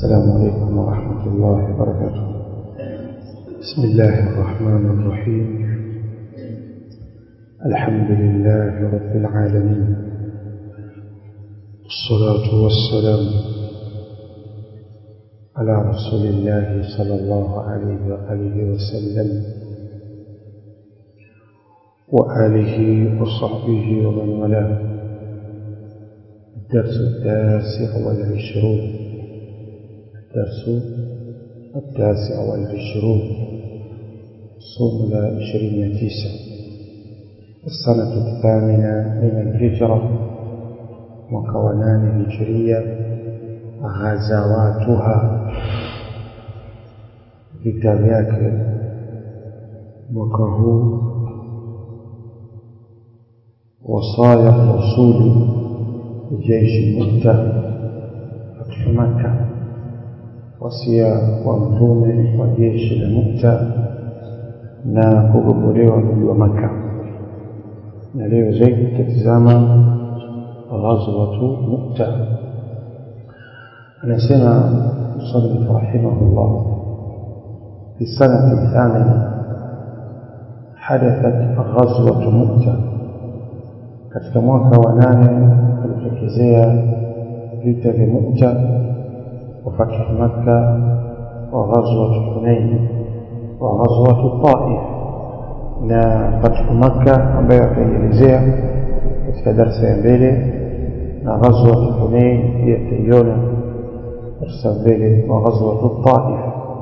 السلام عليكم ورحمة الله وبركاته بسم الله الرحمن الرحيم الحمد لله رب العالمين الصلاة والسلام على رسول الله صلى الله عليه وآله وسلم وآله وصحبه ومن والاه الدرس التاسع والعشرون الدرس التاسع والعشرون صوم العشرين تسع السنة الثامنة من الهجرة وكونان هجرية غزواتها vita vyake mwaka huu wasaya rasuli jeishi Mukta katika Makka, wasia wa mtume wa jeshi la Mukta na kugogolewa mji wa Makka. Na leo zaidi tutatizama ghazwatu Mukta. Anasema msannif rahimahullah في السنة الثامنة حدثت غزوة مؤتة katika mwaka wa nane kulitokezea vita vya Mu'ta wa fathu Makka wa ghazwat Hunain wa ghazwat Taif na fathu Makka ambayo ataielezea katika darsa ya mbele na ghazwat Hunain pia taiona darsa mbele wa ghazwat Taif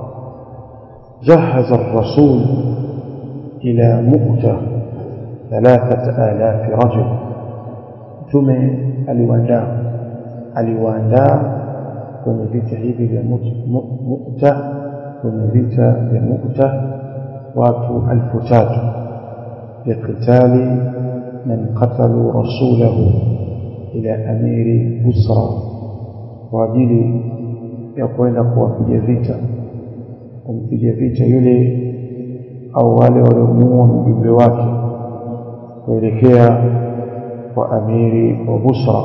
جهز الرسول إلى مؤتة ثلاثة آلاف رجل mtume aliwaandaa aliwaandaa kwenye vita hivi vya Mu'ta kwenye vita vya Mu'ta watu alfu tatu liqitali man qatalu rasulahu ila amiri Busra kwa ajili ya kwenda kuwapiga vita kumpiga vita yule au wale waliomuua mjumbe wake kuelekea kwa amiri wa Busra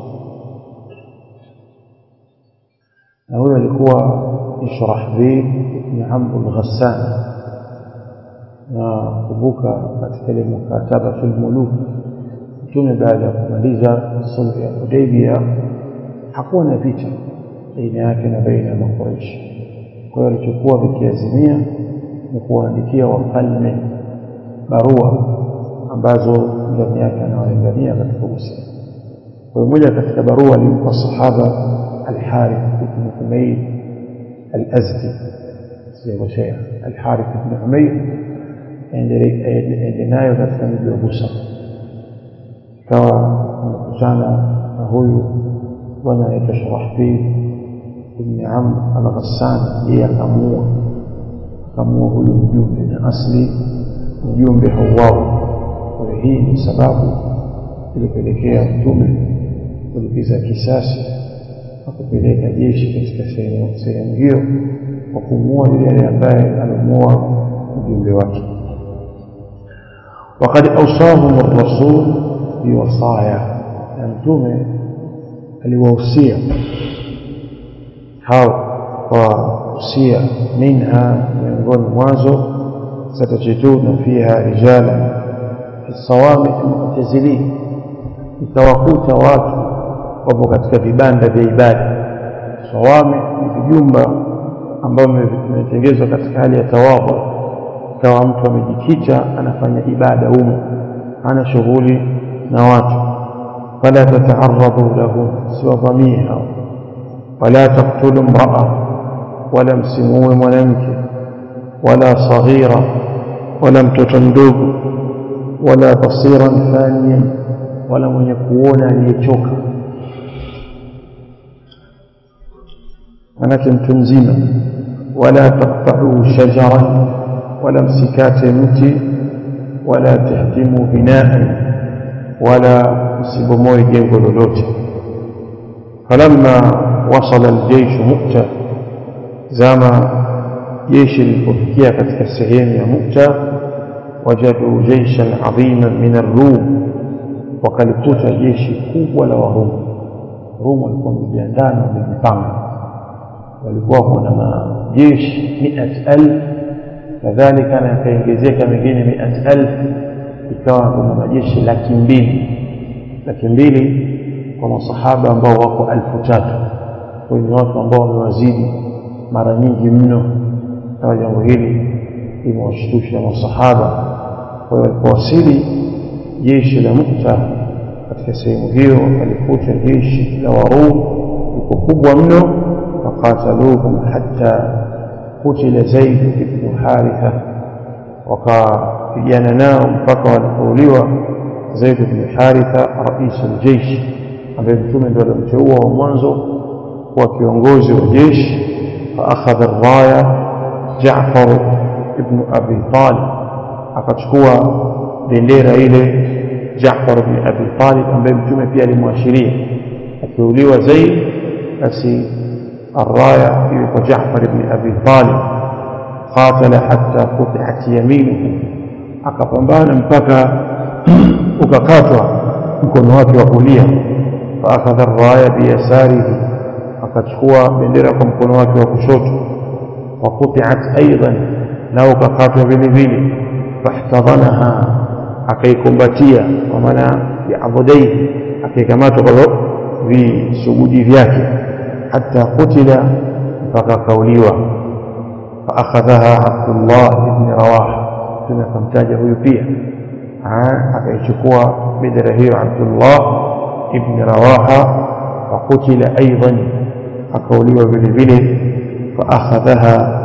na huyo alikuwa ni Shurahbil ibn Amr al-Ghassan na kumbuka katika ile mukataba fil muluk mtume baada ya kumaliza sulhu ya Hudaybiyah hakuwa na vita baina yake na baina ya Makuraish kwa hiyo alichokuwa vikiazimia ni kuwaandikia wafalme barua ambazo ndani yake anawalingania katika Uislamu. Kwa hiyo moja katika barua alimpa sahaba Al-Harith ibn Humayr Al-Azdi, sijakosea, Al-Harith ibn Humayr ende nayo katika mji wa Busa. Ikawa amekutana na huyu bwana anaitwa Shurahbil ibn Amr al-Ghassan, yeye akamuua akamuua huyu mjumbe, na asli mjumbe hauawi kwa hii ni sababu ilipelekea mtume kulipiza kisasi na kupeleka jeshi katika sehemu hiyo kwa kumuua yule ambaye alimuua mjumbe wake وقد أوصاهم الرسول بوصايا na mtume aliwahusia hao kwa usia minha miongoni mwazo satajiduna fiha rijalan sawami mu'tazilin itawakuta watu wapo katika vibanda vya ibada sawami ni vijumba ambavyo vimetengezwa katika hali ya tawadhu ikawa mtu amejikita anafanya ibada humo ana shughuli na watu fala tata'arradu lahum siwavamie hao wala taqtulu mraa wala msimuue mwanamke wala saghira wala mtoto mdogo wala basiran thaniyan wala mwenye kuona aliyechoka manake mtu mzima wala taqta'u shajaran wala msikate mti wala tahdimu binaan wala msibomoe jengo lolote falamma wasala aljaysh mu'ta zama jeshi lilipofikia katika sehemu ya mu'ta wajadu jayshan adhiman min ar-rum wakalikuta jeshi kubwa la warumu rumu walikuwa wamejiandaa na wamejipanga walikuwa kuna majeshi miat alf kadhalika na yakaongezeka mengine miat alf ikawa kuna majeshi laki mbili laki mbili kwa masahaba ambao wako alfu tatu kwa ni watu ambao wamewazidi mara nyingi mno kama jambo hili limewashtusha masahaba kwa hiyo walipowasili jeshi la mukta katika sehemu hiyo wakalikuta jeshi la warum liko kubwa mno fakataluhum hatta kutila zaid ibnu haritha wakapigana nao mpaka walipouliwa zaid ibnu haritha raisu ljeishi ambaye mtume ndio alimteua wa mwanzo kuwa kiongozi wa jeshi faakhadha raya jafar ibnu abi talib akachukua bendera ile Jaafar ibn Abi Talib ambaye mtume pia alimwashiria akiuliwa Zaid basi arraya iwe kwa Jaafar ibn Abi Talib qatala hatta quti'at yaminuhu akapambana mpaka ukakatwa mkono wake wa kulia faakadha arraya biyasarihi akachukua bendera kwa mkono wake wa kushoto wa quti'at aidan na ukakatwa vile vile fahtadhanaha akaikumbatia kwa maana biadhudaihi akaikamatwa kwa visugudi vyake hata kutila mpaka akauliwa faakhadhaha abdullah ibni rawaha mtume akamtaja huyu pia akaichukua bendera hiyo abdullah ibni rawaha fakutila aidan akauliwa vile vile faakhadhaha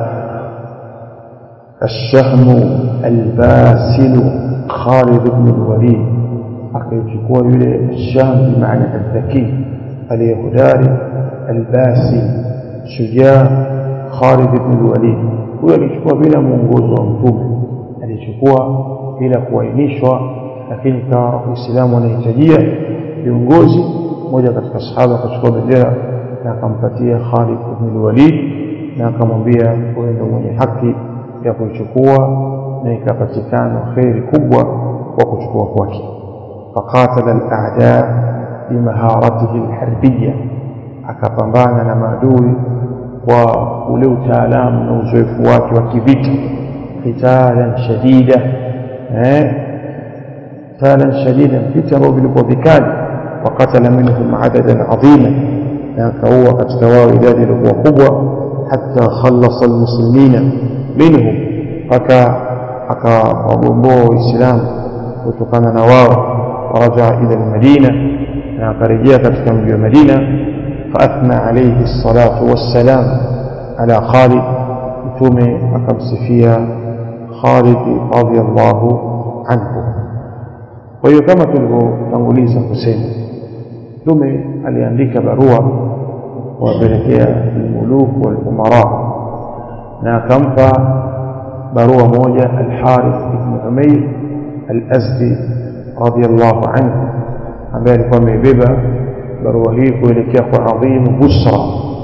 الشهم الباسل خالد بن الوليد akaichukua yule sham bimaana aldhaki aliyehodari albasi shujaa Khalid ibn al-Walid huyo alichukua bila mwongozo wa mtume alichukua bila kuainishwa lakini kama Uislamu unahitajia viongozi mmoja katika sahaba akachukua bendera na akampatia Khalid ibn al-Walid na akamwambia wewe ndio mwenye haki ya kuichukua na ikapatikana kheri kubwa kwa kuchukua kwake faqatala al-a'da bimaharatihi al-harbiyya akapambana na maadui kwa ule utaalamu na uzoefu wake wa kivita qitalan shadida eh qitalan shadida vita ambavyo vilikuwa vikali wakatala minhum adadan adhima na akaua katika wao idadi iliyokuwa kubwa hatta khallasa almuslimina minhum mpaka akawagomboa waislamu kutokana na wao warajaa ila almadina na akarejea katika mji wa madina فأثنى عليه الصلاة والسلام على خالد متومي أكم سفيا خالد رضي الله عنه وهي كما tulivyotanguliza kusema mtume aliandika barua kuwapelekea almuluk walumara na akampa barua moja alharith ibn umair alazdi radiyallahu anhu ambaye alikuwa amebeba barua hii kuelekea kwa adhimu busra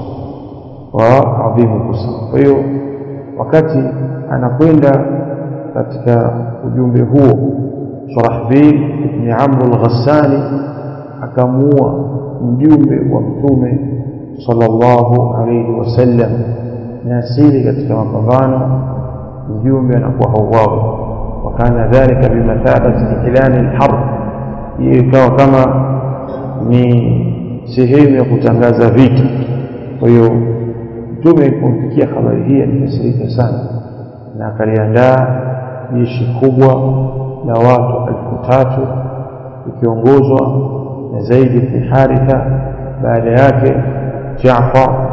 wa adhimu busra kwa hiyo wakati anakwenda katika ujumbe huo Shurahbil ibn Amr al-Ghassani akamuua mjumbe wa mtume sallallahu alayhi wasallam na asili katika mapambano mjumbe anakuwa hauawi wakana dhalika bimathabati ilani al-harb hiyo ikawa kama ni sehemu ya kutangaza vita kwa hiyo mtume alipomfikia habari hii alikasirika sana na akaliandaa jeshi kubwa la watu elfu tatu ikiongozwa na Zaid ibn Haritha baada yake Jaafar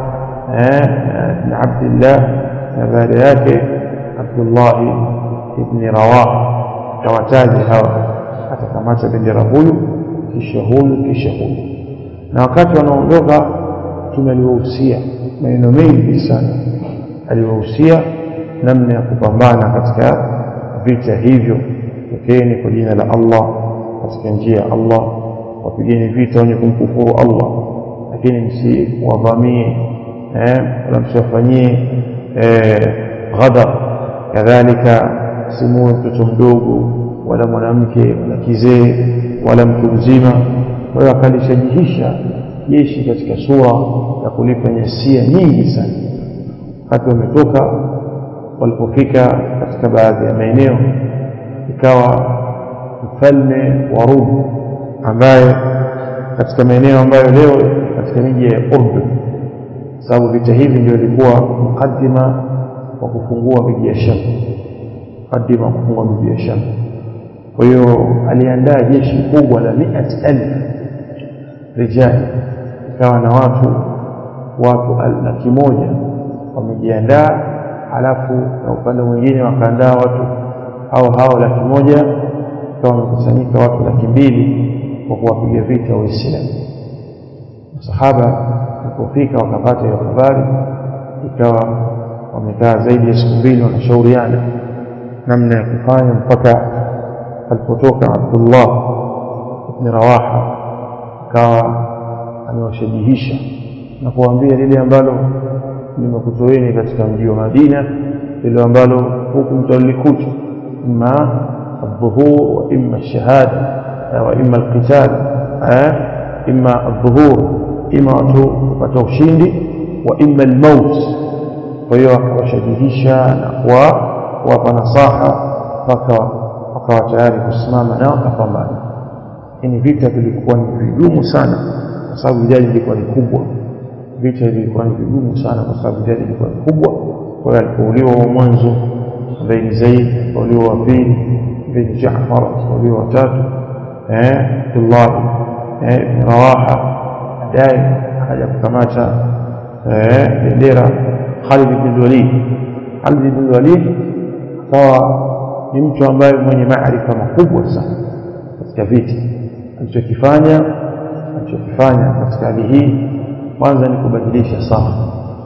na Abdullah na baada yake Abdullah ibn Rawah tawataji hawa atakamata bendera huyu kisha huyu kisha huyu na wakati wanaondoka mtume aliwahusia maneno mengi sana aliwahusia namna ya kupambana katika vita hivyo tokeni kwa jina la Allah katika njia ya Allah wapigeni vita wenye kumkufuru Allah lakini msiwavamie eh, wala msiwafanyie eh, ghadab kadhalika simuwe mtoto mdogo wala mwanamke wala kizee wala mtu mzima kwa hiyo akalishajihisha jeshi katika sura ya kulipa nyasia nyingi sana wakati wametoka walipofika katika baadhi ya maeneo ikawa mfalme wa Rum ambaye katika maeneo ambayo leo katika miji ya Urdun sababu vita hivi ndio ilikuwa mukaddima wa kufungua miji ya Sham mukaddima wa kufungua miji ya Sham kwa hiyo aliandaa jeshi kubwa la miat elfu rijali ikawa na watu watu laki moja wamejiandaa halafu na upande mwingine wakaandaa watu hao hao laki moja ikawa wamekusanyika watu laki mbili kwa kuwapiga vita waislamu masahaba walipofika wakapata hiyo habari ikawa wamekaa zaidi ya siku mbili wanashauriana namna ya kufanya mpaka alipotoka Abdullah ibn Rawaha akawa amewashajihisha na kuwaambia lile ambalo limekutoeni katika mji wa Madina lile ambalo huku mtalikuta imma الظهور وإما الشهادة وإما القتال إما الظهور إما وتوشيندي وإما الموت فهو akawashajihisha na kuwapa nasaha mpaka wakawa tayari kusimama nao kapambana lakini vita vilikuwa ni vigumu sana kwa sababu idadi ilikuwa ni kubwa vita vilikuwa ni vigumu sana kwa sababu idadi ilikuwa ni kubwa kwa hiyo alipouliwa wa mwanzo ambaye ni Zaid alipouliwa wa pili ambaye ni Jaafar alipouliwa wa tatu eh Abdullah eh ibn Rawaha baadaye akaja kukamata eh bendera Khalid ibn Walid Khalid ibn Walid akawa ni mtu ambaye mwenye maarifa makubwa sana katika vita alichokifanya alichokifanya katika hali hii kwanza ni kubadilisha safu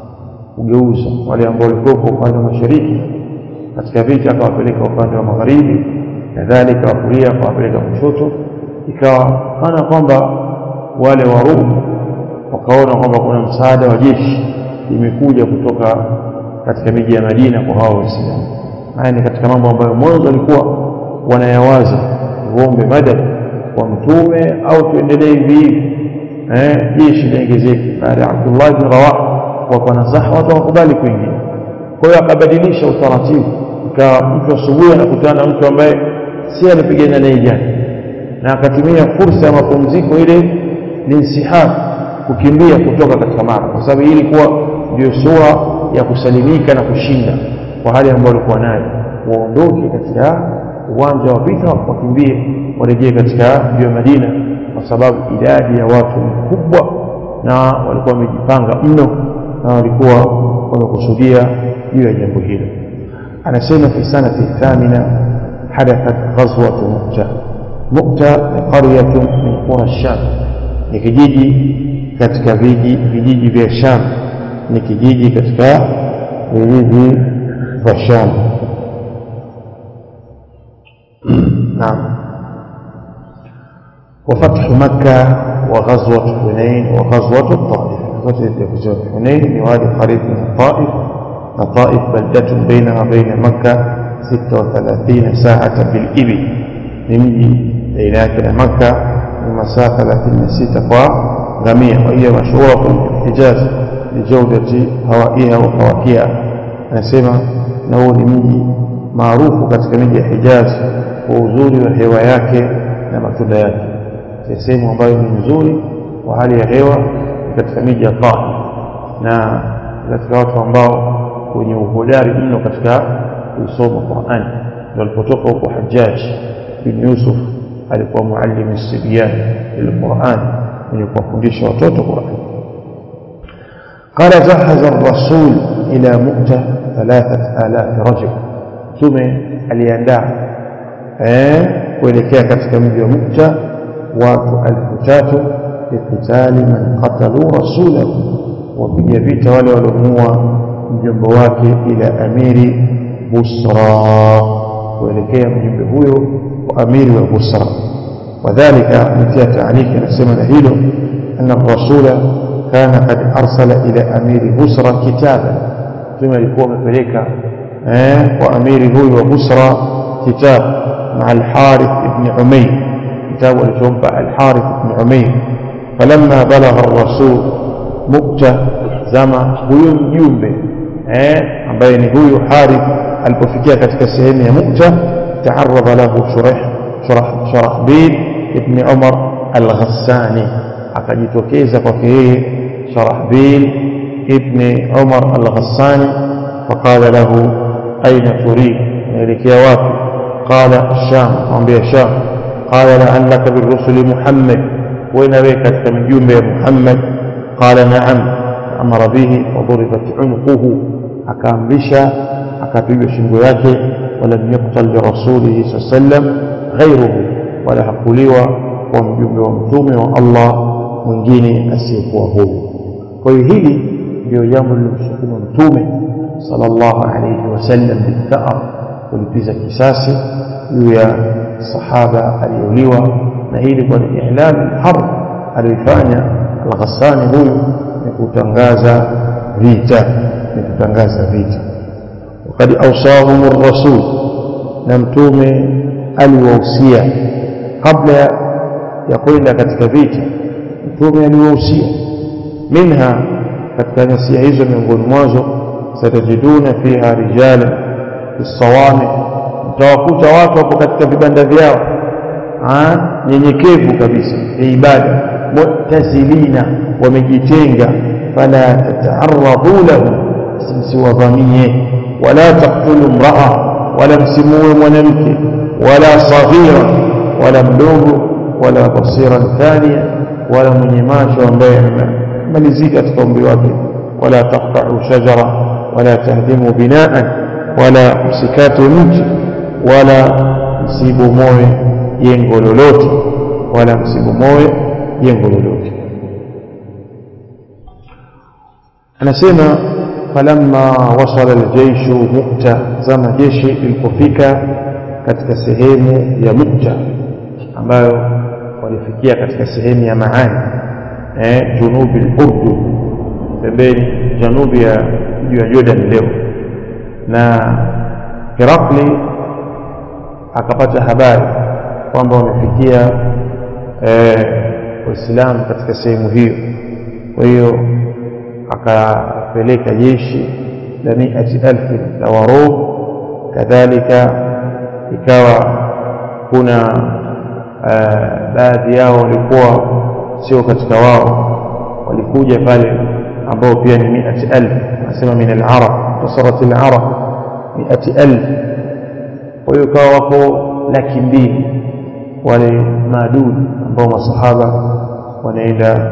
kugeuza wale ambao walikuwa upande wa mashariki katika vita akawapeleka upande wa magharibi kadhalika wa kulia akawapeleka kushoto ikawa kana kwamba wale warumu wakaona kwamba kuna msaada wa jeshi limekuja kutoka katika miji ya Madina kwa hao Waislamu haya ni katika mambo ambayo mwanzo walikuwa wanayawaza tuombe madad kwa mtume au tuendelee hivi hivi eh jeshi liongezeke baada ya Abdullah bin Rawah kwa nasaha watu wakubali kuingia kwa hiyo akabadilisha utaratibu ikawa mtu asubuhi anakutana na mtu ambaye si alipigana naye jana na akatumia fursa ya mapumziko ile linsihab kukimbia kutoka katika mara kwa sababu hii ilikuwa ndio sura ya kusalimika na kushinda kwa hali ambayo walikuwa nayo waondoke katika uwanja wa vita wakimbie warejee katika mji wa Madina kwa sababu idadi ya watu ni kubwa na walikuwa wamejipanga mno na walikuwa wamekusudia juu ya jambo hilo anasema fi sanati thamina hadathat ghazwat mu'ta mu'ta ni qaryatun min qura sham ni kijiji katika viji vijiji vya sham ni kijiji katika vijiji vya sham نعم وفتح مكة وغزوة حنين وغزوة الطائف غزوة حنين لوادي قريب من الطائف الطائف بلدة بينها وبين مكة 36 ساعة بالإبل نمجي بينك مكة المسافة 36 غمية وهي مشهورة في الحجاز لجودة هوائها وفواكهها نسمع نقول نمجي maarufu katika miji ya Hijaz kwa uzuri wa hewa yake na matunda yake. Sehemu ambayo ni nzuri kwa hali ya hewa katika miji ya Taif na katika watu ambao wenye uhodari mno katika kusoma Qur'an. Ndio alipotoka huko Hajjaj bin Yusuf alikuwa muallim sibyan lilquran mwenye kuwafundisha watoto Qur'an. قال جهز الرسول إلى مؤتة ثلاثة آلاف رجل mtume aliandaa eh kuelekea katika mji wa Mukta watu elfu tatu likitali man qatalu rasulahu wapiga vita wale waliomuua mjomba wake ila amiri Busra kuelekea mjumbe huyo wa amiri wa Busra wadhalika nitia taaniki anasema na hilo anna rasula kana qad arsala ila amiri Busra kitaba mtume alikuwa amepeleka وأمير هو وبصرى كتاب مع الحارث بن عمير كتاب الجنبة الحارث بن عمير فلما بلغ الرسول مؤتة زما ويوم جنبه eh ambaye ni huyu Harith alipofikia katika sehemu ya Mu'ta تعرض له شرح شرح شرحبيل ابن عمر الغساني akajitokeza kwake yeye Sharahbil ibn Umar al-Ghassani faqala lahu aina turid naelekea wapi qala Sham mwambia Sham qala la'allaka birrusuli Muhammad wena wewe katika mjumbe ya Muhammad qala na'am amara bihi wa duribat unquhu akaamrisha akapigwa shingo yake ولم يقتل لرسوله صلى الله عليه وسلم غيره ولا hakuliwa kwa mjumbe wa mtume wa Allah mwingine asiyekuwa huyu kwa hiyo hili ndio jambo lililomsukuma mtume sallallahu alayhi wasallam bithar kulipiza kisasi juu ya sahaba aliyeuliwa na hili kwa ni ihlam harb aliyofanya al-Ghassani huyu ni kutangaza vita ni kutangaza vita وقد أوصاهم الرسول نمتوم الووسية قبل يقول لك كتكفيت نمتوم الووسية منها katika nasia hizo miongoni mwazo satajiduna fiha rijala bisawami mtawakuta watu hapo katika vibanda vyao nyenyekevu kabisa ya ibada mu'tazilina wamejitenga fala tata'arradu lahum msiwadhamie ولا تقتلوا امرأة ولا مسموه mwanamke ولا صغيرا ولا mdogo ولا بصيرا ثانيا ولا mwenye macho ambaye amalizika katika umri wake ولا تقطعوا شجرة ولا تهدموا بناء ولا msikate mti wala msibu moyo jengo lolote wala msibu moyo jengo lolote anasema falamma wasala aljayshu mukta zama jeshi lilipofika katika sehemu ya mukta ambayo walifikia katika sehemu ya maani eh, junubi al-urdu pembeni janubi ya mji wa jordan leo na herakli akapata habari kwamba wamefikia eh, waislamu katika sehemu hiyo kwa hiyo akapeleka jeshi la miati alfi la warum kadhalika ikawa kuna uh, baadhi yao walikuwa sio katika wao walikuja pale ambao pia ni miati alf anasema min alarab wasarat alarab miati alf kwa hiyo ikawa wako laki mbili wale maadudi ambao masahaba wanaenda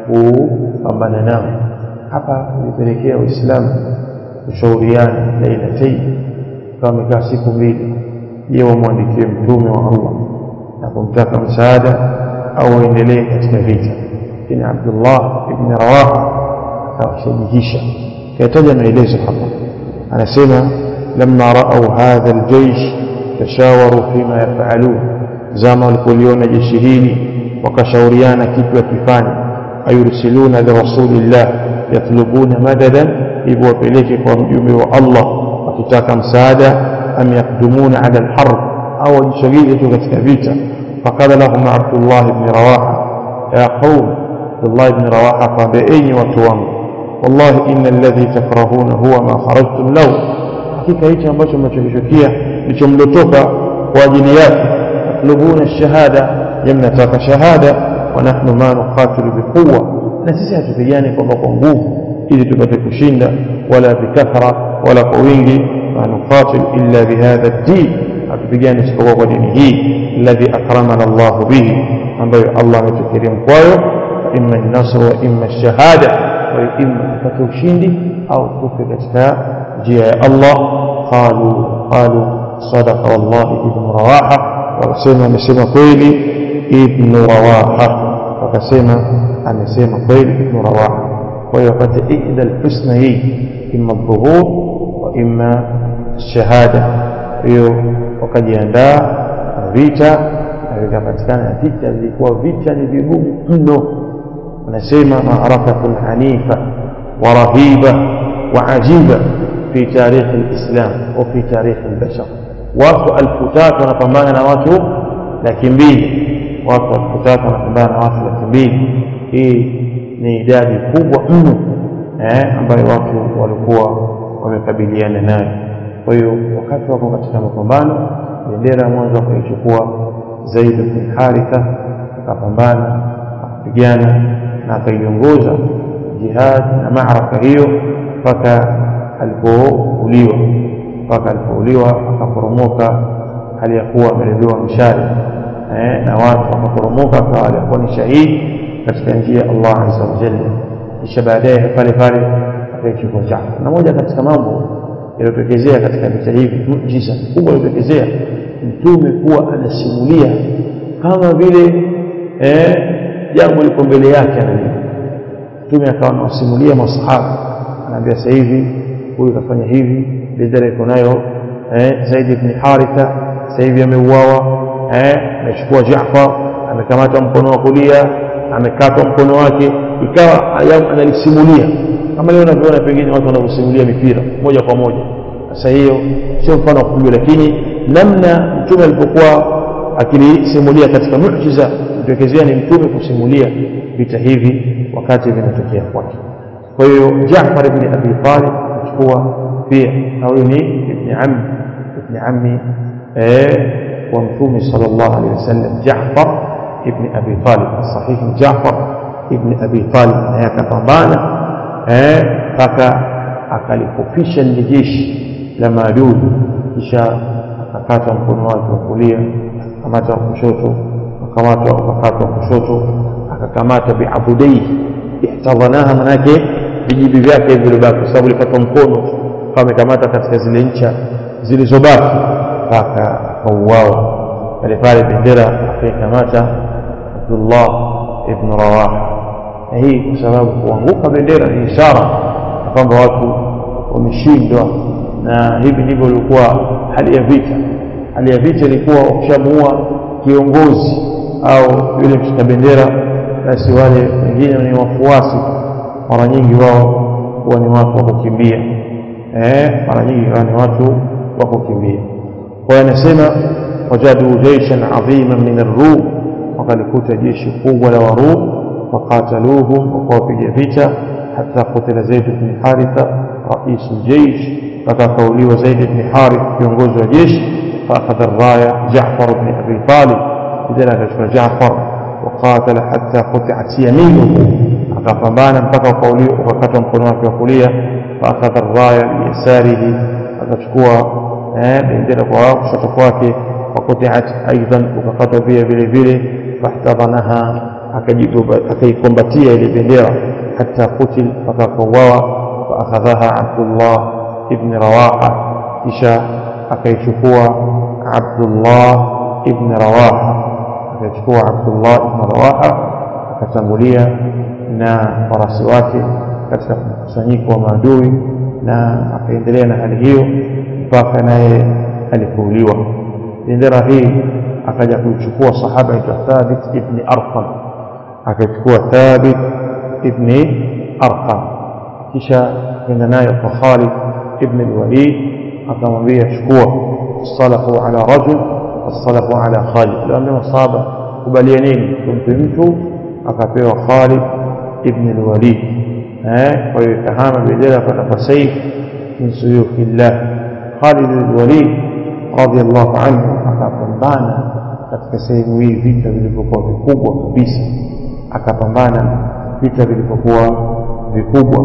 kupambana nao hapa ilipelekea Uislamu kushauriana lailatain kama wamekaa siku mbili je wamwandikie mtume wa Allah na kumtaka msaada au waendelee katika vita lakini Abdullah ibn Rawaha akawashajihisha kayataja maelezo hapa anasema lamma raau hadha aljaysh tashawaru fima yafalun zama walipoliona jeshi hili wakashauriana kitu wakifanya ayursiluna lirasulillah yatlubuna madadan hivyo wapeleke kwa mjumbe wa Allah wakitaka msaada am yakdumuna ala alharb au wajisogeze tu katika vita faqala lahum Abdullah ibn Rawaha ya qaum Abdullah ibn Rawaha kwambia enyi watu wangu wallahi inna alladhi takrahuna huwa ma kharajtum lahu hakika hichi ambacho mnachokichukia ndicho mlotoka kwa ajili yake tatlubuna shahada yamnataka shahada wa nahnu ma nuqatilu biquwa na sisi hatupigani kwamba kwa nguvu ili tupate kushinda wala bikathra wala kwa wingi ma nuqatil illa bihadha ad-din hatupigani isipokuwa kwa dini hii alladhi akramana Allah bihi ambayo Allah ametukirimu kwayo imma an-nasr wa imma ash-shahada wa imma tupate ushindi au tufe katika njia ya Allah qalu qalu sadaqa wallahi ibn rawaha wakasema amesema kweli ibn rawaha wakasema amesema kweli ibn rawaha kwa hiyo wapate ihda alhusna hii imma dhuhur wa imma shahada hiyo wakajiandaa na vita na vikapatikana vita vilikuwa vita ni vigumu mno wanasema maarakatun hanifa wa rahiba wa ajiba fi tarikhi alislam wa fi tarikhi albashar watu elfu tatu wanapambana na watu laki mbili watu elfu tatu wanapambana na watu laki mbili hii ni idadi kubwa mno eh, ambayo watu walikuwa wamekabiliana nayo kwa hiyo wakati wako katika mapambano bendera mwanzo akaichukua Zaid bin Haritha akapambana akapigana na akaiongoza jihad na maaraka hiyo mpaka alipouliwa mpaka alipouliwa akaporomoka hali ya kuwa ameleviwa mshale eh, na watu wakaporomoka akawa alikuwa ni shahidi katika njia ya Allah azza wa jalla kisha baadaye pale pale akaichukua Jaafar na moja katika mambo yaliyotokezea katika vita hivi muujiza kubwa iliyotokezea mtume kuwa anasimulia kama vile eh, jambo liko mbele yake anajua mtume akawa anawasimulia masahaba anaambia sasa hivi huyu kafanya hivi bendera iko nayo eh, Zaid ibn Haritha sasa hivi ameuawa eh, amechukua Jaafar amekamata mkono wa kulia amekatwa mkono wake ikawa analisimulia kama leo unavyoona pengine watu wanavyosimulia mipira moja kwa moja sasa hiyo sio mfano wa kupigwa lakini namna mtume alipokuwa akilisimulia katika muujiza kutokezea ni mtume kusimulia vita hivi wakati vinatokea kwake kwa hiyo Jaafar ibn Abi Talib achukua pia na huyu ni ibn ammi ibn ammi eh wa mtume sallallahu alaihi wasallam Jaafar ibn Abi Talib sahihi Jaafar ibn Abi Talib naye akapambana eh mpaka akalifufisha lile jeshi la maadui kisha akakata mkono wake wa kulia akamata wa kushoto akamatwa akakatwa kushoto akakamata biabudai ihtadhanaha manake vijibi vyake vilibaki kwa sababu likatwa mkono kama amekamata katika zile ncha zilizobaki mpaka akauawa pale pale bendera akaikamata Abdullah ibn Rawaha na hii kwa sababu kuanguka bendera ni ishara kwamba watu wameshindwa na hivi ndivyo ilikuwa hali ya vita hali ya vita ilikuwa wakishamuua kiongozi au yule mshika bendera basi wale wengine ni wafuasi mara nyingi wao huwa ni watu wa kukimbia eh mara nyingi wao ni watu wa kukimbia kwa hiyo anasema wajadu jaishan adhiman min ar-rum wakalikuta jeshi kubwa la warum waqataluhum wakawapiga vita حتى قتل زيد بن حارثة رئيس الجيش فتقولي زيد بن حارث ينقذ الجيش فأخذ الراية جعفر بن أبي طالب لذلك جعفر وقاتل حتى قطعت يمينه akapambana mpaka ukakatwa mkono wake wa kulia faakadha raya biyasarihi akachukua bendera kwa kushoto kwake wakutiat aidan ukakatwa pia vile vile fahtadhanaha akaikombatia ile bendera حتى قتل فكفوا فأخذها عبد الله ابن رواحة إشاء أكيشفوا عبد الله ابن رواحة أكيشفوا عبد الله ابن رواحة akatangulia na farasi wake katika mkusanyiko wa maadui na akaendelea na hali hiyo mpaka naye alipouliwa bendera hii akaja kuichukua sahaba aitwa Thabit ibn Arqam akachukua Thabit ابن أرقم kisha kwenda nayo kwa Khalid ibn al-Walid akamwambia chukua salahu ala rajul wasalahu ala Khalid aliambia masaba kubalianeni tumpe mtu akapewa Khalid ibn al-Walid eh kwa hiyo kahama bendera kwenda kwa saif min suyufillah Khalid al-Walid radiyallahu anhu akapambana katika sehemu hii vita vilivyokuwa vikubwa kabisa akapambana vita vilivyokuwa vikubwa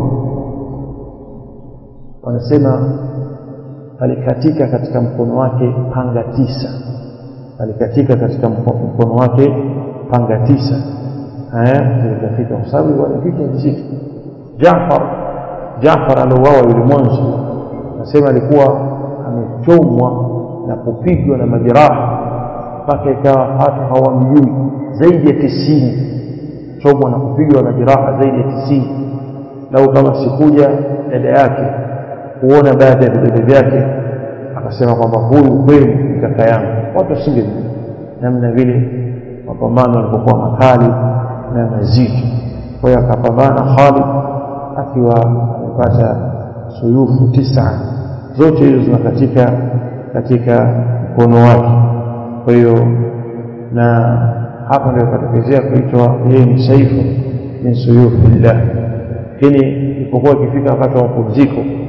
wanasema alikatika katika mkono wake panga tisa alikatika katika mkono wake panga tisa eh zilikatika kwa sababu ilikuwa vita nzito Jaafar Jaafar aliuawa yule mwanzo nasema alikuwa amechomwa na kupigwa na majeraha mpaka ikawa hata hawamjui zaidi ya tisini chomwa na kupigwa na jeraha zaidi ya tisini lau kama sikuja dada yake kuona baadhi ya vidole vyake akasema kwamba huyu kweli ni kaka yangu watu wasingemjua namna vile mapambano yalipokuwa makali na mazito kwa hiyo akapambana Khalid akiwa amepata suyufu tisa zote hizo zinakatika katika mkono wake kwa hiyo na hapa ndio ikatokezea kuitwa yeye ni saifu min suyufillah lakini ilipokuwa ikifika wakati wa mapumziko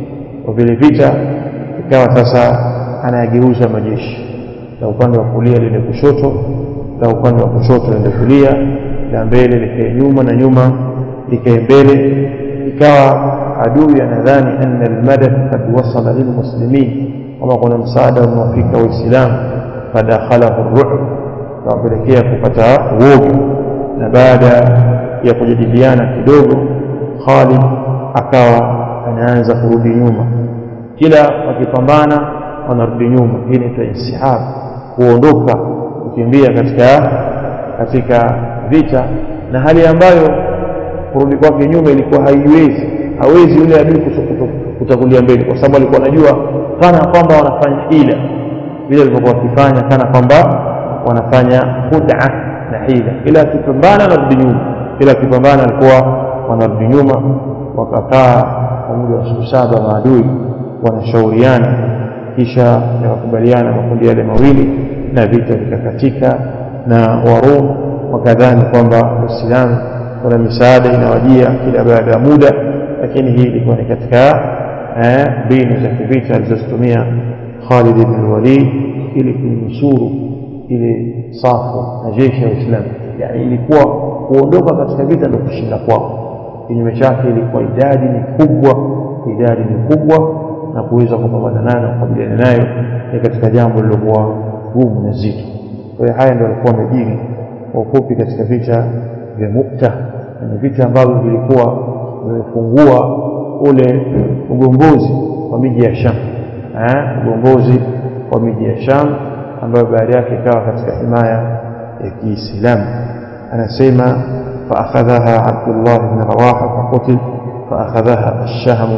kwa vile vita ikawa sasa anayageuza majeshi la upande wa kulia lile kushoto la upande wa kushoto lende kulia la mbele likae nyuma na nyuma likae mbele ikawa adui anadhani anna almadad kad wasala lilmuslimin kama kuna msaada unaofika waislamu fadakhalahu ru'b kawapelekea kupata uoga na baada ya kujadiliana kidogo Khalid akawa anaanza kurudi nyuma kila wakipambana wanarudi nyuma hii ni insihab kuondoka kukimbia katika katika vita na hali ambayo kurudi kwake nyuma ilikuwa haiwezi hawezi yule adui kutangulia mbele kwa sababu alikuwa anajua kana kwamba wanafanya hila vile walivyokuwa wakifanya kana kwamba wanafanya khud'a na hila ila akipambana anarudi nyuma ila akipambana alikuwa wanarudi nyuma wakakaa kwa muda wa siku saba maadui wanashauriana kisha yakakubaliana makundi yale mawili na vita vikakatika na warum wakadhani kwamba uislamu kuna misaada inawajia kila baada ya muda lakini hii ilikuwa ni katika mbinu za kivita alizozitumia Khalid ibn Walid ili kuinusuru ile safu na jeshi la Uislamu yani ilikuwa kuondoka katika vita ndio kushinda kwao kinyume chake ilikuwa idadi ni kubwa idadi ni kubwa na kuweza kupambana nayo na kukabiliana nayo ni katika jambo lilokuwa gumu na zito kwa hiyo haya ndio alikuwa amejiri kwa ufupi katika vita vya Mukta na ni vita ambavyo vilikuwa vimefungua ule ugombozi wa miji ya Sham ugombozi wa miji ya Sham ambayo baada yake ikawa katika himaya ya Kiislamu anasema فأخذها عبد الله بن رواحة فقتل فأخذها الشهم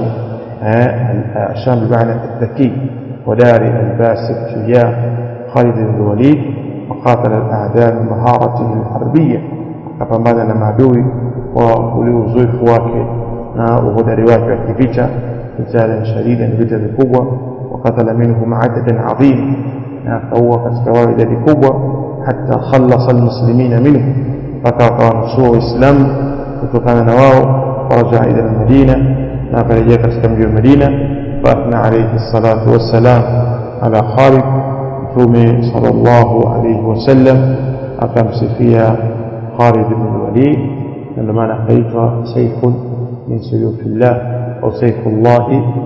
الشام بمعنى الذكي وداري الباسل شجاع خالد بن الوليد وقاتل الأعداء بمهارته الحربية akapambana na maadui kwa ule uzoefu wake na uhodari wake wa kivita vitalan shadida ni vita vikubwa wakatala minhum adadan adhim na akaua katika wao idadi kubwa hata khallasa almuslimina minhum mpaka wakawanusua waislamu kutokana na wao warajaa ila almadina na akarejea katika mji wa madina faathna alayhi salatu wassalam ala khalid mtume sallallahu alayhi wasallam akamsifia Khalid ibn al-Walid ndio maana akaitwa sayfun min suyufillah au sayfullah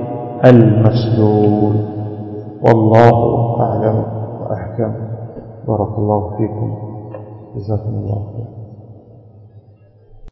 al-maslul wallahu a'lam wa ahkam barakallahu fikum jazakumullahu khairan